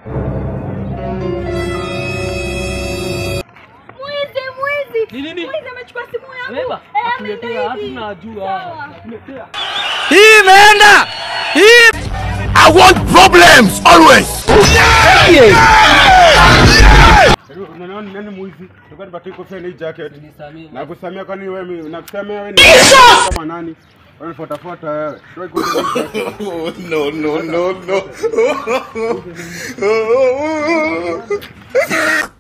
Mwizi, mwizi. Ni nini? Mwizi amechukua simu yangu. Beba. Eh, Akuletea ameenda hatu hivi. najua. Sawa. Akuletea. Hii imeenda. Hii I want problems always. Unaona nani mwizi? Tulikuwa tupatie kofia na hii jacket. Nisamee. Nakusamia kwani wewe mi- nakusamia wewe ni kama nani? Wewe fuatafuata wewe. Wewe kwa Oh, no, no, no, no.